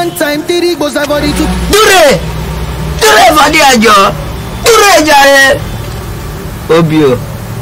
one time three goes for the two. Dúrè! Dúrè fọdí ẹjọ́! Dúrè jàre! Obio.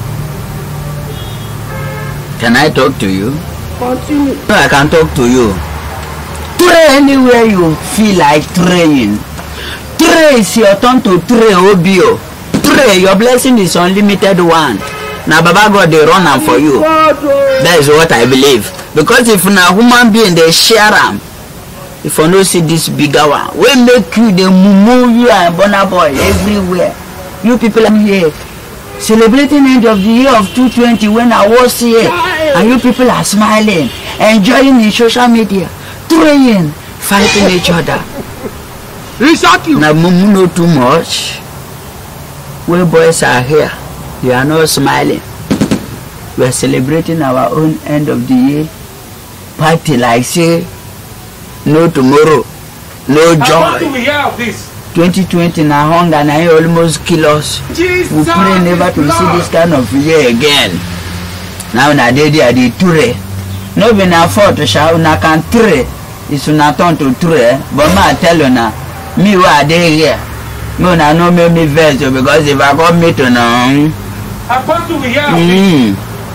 Can I talk to you? Continue. No, I can talk to you. Tray anywhere you feel like praying. Tray is your turn to tray, Obio. Tray, your blessing is unlimited one. Na Baba God dey run am for you. God, oh. That is what I believe. Because if na human being dey share am, if I no see this bigger one, wey make you dey mumu you and Burna Boy everywhere. You people am here celebrating end of the year of 220 when I was here and you people are smiling, enjoying in social media, praying, fighting each other. Reset you. Na mumu no too much. We boys are here. You are not smiling. We are celebrating our own end of the year party like say no tomorrow, no How do joy. we hear of this? 2020 na hunger na it almost kill us. Jesus. we pray never to see this kind of year again now na dey there dey ture no be na fault sha una can ture is una turn to ture but ma tell una me wey i dey here me una no make me vex o because if i come meet una um, How do we hear of this? mm,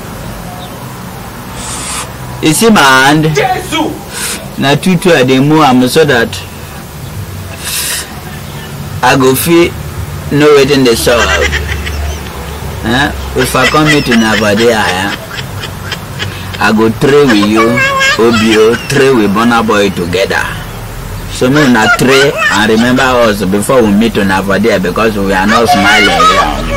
you see my hand Jesus. na two two i dey move am so that i go fit know wetin dey sup eh if i come meet una for there eh i go tray with you obio tray with burna boy together so make una tray and remember us before we meet una for there because we are not smiling here